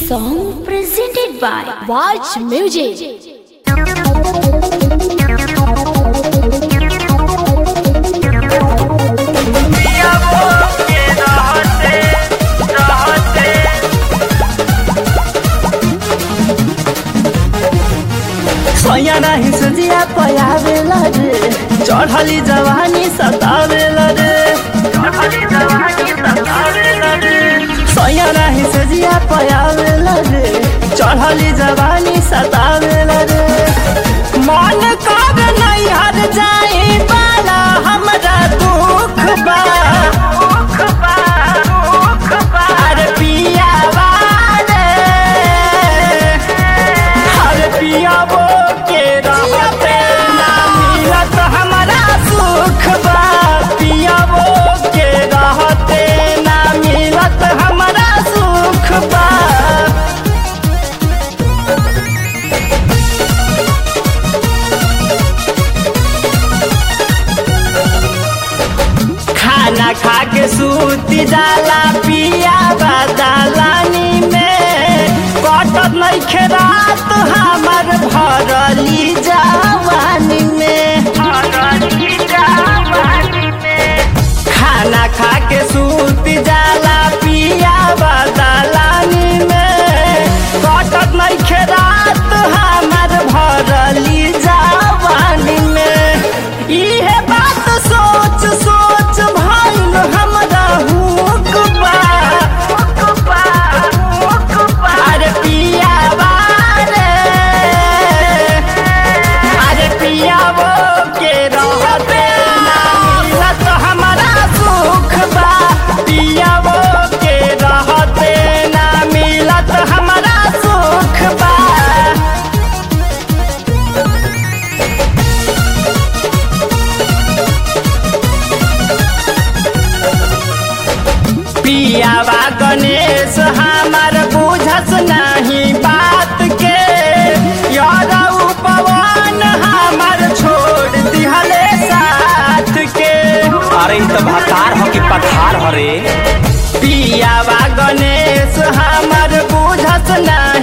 song presented by Watch Music. सोया नाही सुजिया पयावेला रे चढ़ली जवानी सतावेला रे सोया नाही सुजिया पयावेला रे चढ़ली जवानी सतावेला रे मन कर नहीं हर जाए बाला हमरा दुख बा अरे पिया रे हर पियाबो के रहते ना मिलत हमारा सुख बा पियाबो के रहते ना मिलत हमारा सुख बा खाना खा के सूती जाला पिया बदलानी में कटत नहीं खेरात हमर भरली जवानी में खाना खा के सूती जाला पिया बदलानी में कटत नहीं खेरात हमर भरली जवानी में इहे बात सोच सोच भइल हमरा हुक बा अरे पिया रे अरे पियावो के रहते ना मिलत हमारा सुख बा पियावो के रहते ना मिलत हमारा सुख बा पियावा गणेश हमार बुझस नहीं बात के यादव पवन हमार छोड़ दिहले साथ के अरे इ त भातार हो कि पठार हो रे पियावा गणेश हमार बुझस नहीं